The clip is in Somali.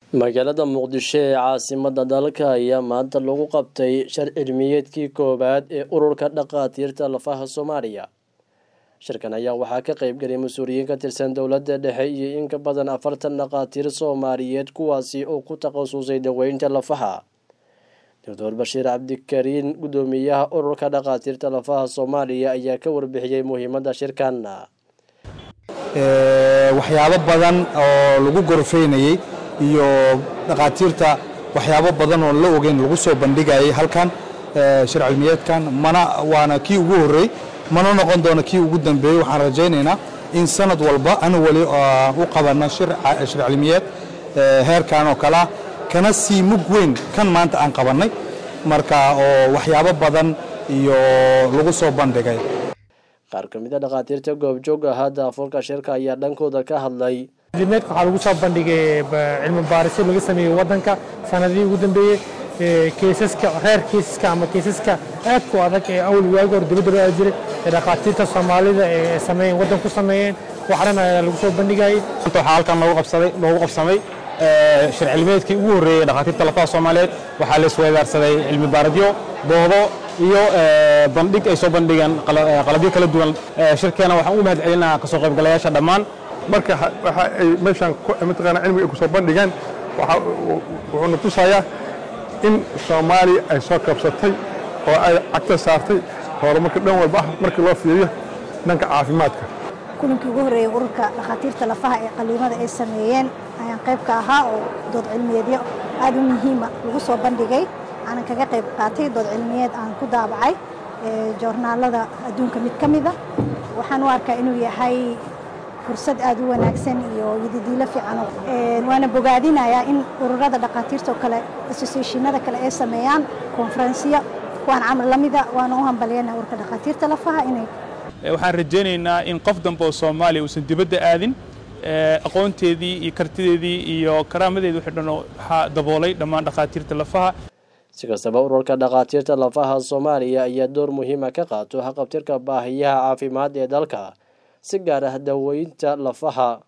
magaalada muqdisho ee caasimada dalka ayaa maanta lagu qabtay shar cilmiyeedkii koowaad ee ururka dhakhaatiirta lafaha soomaaliya shirkan ayaa waxaa ka qeybgalay mas-uuliyiin ka tirsan dowladda dhexe iyo in ka badan afartan dhakhaatiir soomaaliyeed kuwaasi oo ku takhasusay daweynta lafaha doctor bashiir cabdikariin guddoomiyaha ururka dhakhaatiirta lafaha soomaaliya ayaa ka warbixiyey muhiimadda shirkan waxyaabo badan oo lagu gorfeynayey iyo dhakhaatiirta waxyaabo badan oo la ogeyn lagu soo bandhigayay halkan shir cilmiyeedkan mana waana kii ugu horrey mana noqon doono kii ugu dambeeyey waxaan rajaynaynaa in sanad walba anu weli u qabanno shir cilmiyeed heerkan oo kalea kana sii mug weyn kan maanta aan qabannay marka oo waxyaabo badan iyo lagu soo bandhigay qaar ka mid a dhakhaatiirta goobjoog ahaa daafurka shirka ayaa dhankooda ka hadlay cilmiyeedka waxaa lagu soo bandhigay cilmi baarisyo laga sameeyey waddanka sanadihii ugu dambeeyey keesaska reer keesaska ama keesaska aadku adag ee awl waagi hor dibadda loo jiray ee dhakhaatiirta soomaalida ee sameeyeen waddan ku sameeyeen waxran ayaa lagu soo bandhigayay waxaa halkan loogu qabsaday loogu qabsamay shir cilmiyeedkii ugu horreeyey dhakhaatiirta lafaha soomaaliyeed waxaa la isweydaarsaday cilmi baaradyo doodo iyo bandhig ay soo bandhigeen qalabyo kala duwan shirkeena waxaan u mahad celinaa kasoo qaybgalayaasha dhammaan marka waxa ay meeshaan mataqaanaa cilmiga ay ku soo bandhigeen wuxuuna tusayaa in soomaaliya ay soo kabsatay oo ay cagta saartay horumarka dhan walba ah markii loo fiiriyo dhanka caafimaadka kulankii ugu horreeyey ururka dhakhaatiirta lafaha ee qaliimada ay sameeyeen ayaan qayb ka ahaa oo dood cilmiyeedyo aad u muhiima lagu soo bandhigay aanan kaga qayb qaatay dood cilmiyeed aan ku daabacay joornaalada adduunka mid ka mida waxaan u arkaa inuu yahay fursad aad u wanaagsan iyo yadidiilo fiican waana bogaadinayaa in ururada dhakhaatiirta oo kale associationada kale ay sameeyaan konferensiyo kuwaan camal la mida waana u hambalyanaa ururka dhakhaatiirta lafaha inay waxaan rajaynaynaa in qof dambe oo soomaaliya uusan dibadda aadin aqoonteedii iyo kartideedii iyo karaamadeedii wixii dhan waxaa daboolay dhammaan dhakhaatiirta lafaha si kastaba ururka dhakhaatiirta lafaha soomaaliya ayaa door muhiima ka qaato haqabtirka baahiyaha caafimaad ee dalka si gaar ah daweynta lafaha